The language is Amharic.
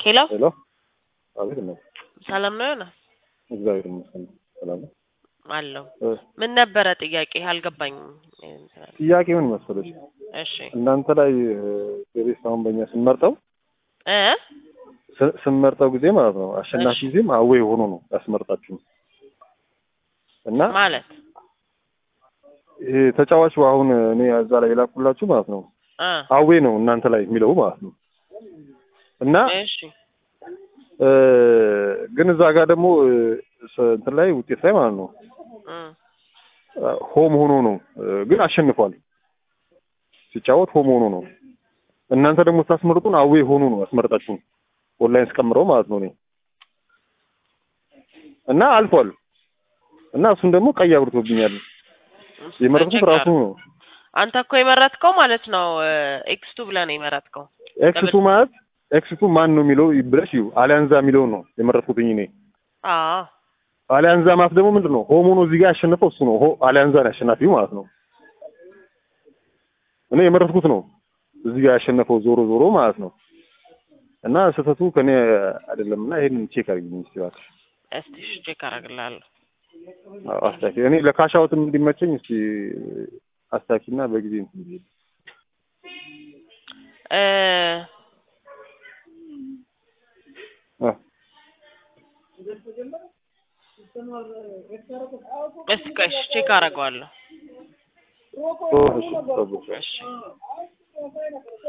ሄሎ ሄሎ አቤት ነው። ሰላም ነው ዮናስ? እግዚአብሔር ይመስገን ሰላም ነው። አለሁ። እ፣ ምን ነበረ ጥያቄ? አልገባኝም። ጥያቄ ምን መሰለሽ እሺ እናንተ ላይ ቴሬስ አሁን በእኛ ስንመርጠው እ ስ- ስንመርጠው ጊዜ ማለት ነው አሸናፊ እሺ። ጊዜም አዌይ ሆኖ ነው ያስመርጣችሁ እና ማለት ይሄ ተጫዋቹ አሁን እኔ እዛ ላይ የላኩላችሁ ማለት ነው እ አዌ ነው እናንተ ላይ የሚለው ማለት ነው እና እሺ እ፣ ግን እዛ ጋር ደግሞ እ፣ ስ- እንትን ላይ ውጤት ላይ ማለት ነው እ ሆም ሆኖ ነው እ፣ ግን አሸንፏል ሲጫወት ሆም ሆኖ ነው እናንተ ደግሞ ስታስመርጡን አዌ ሆኖ ነው ያስመርጣችሁን ኦንላይን ስቀምረው ማለት ነው እኔ እና አልፏል እና እሱን ደግሞ ቀይ አብርቶብኛል የመረጥኩት ራሱ ነው አንተ እኮ የመረጥከው ማለት ነው ኤክስ ቱ ብለህ ነው የመረጥከው። ኤክስቱ ማለት ኤክስቱ ማን ነው የሚለው ብለሽ ይሁ አሊያንዛ የሚለውን ነው የመረጥኩትኝ እኔ አዎ አሊያንዛ ማለት ደግሞ ምንድን ነው ሆም ሆኖ እዚህ ጋር ያሸነፈው እሱ ነው ሆ አሊያንዛ ነው ያሸናፊው ማለት ነው እኔ የመረጥኩት ነው እዚህ ጋር ያሸነፈው ዞሮ ዞሮ ማለት ነው እና ስህተቱ ከኔ አይደለም እና ይሄንን ቼክ አድርጊልኝ እስኪ እባክሽ እስቲ እሺ ቼክ አደርግልሃለሁ። አዎ፣ አስታኪ እኔ ለካሻውትም እንዲመቸኝ እስኪ አስታኪና በጊዜ እንትን ብዬ እ አ እስቲ ቆይ እሺ ቼክ አደርገዋለሁ። እሺ ጠብቅ። እሺ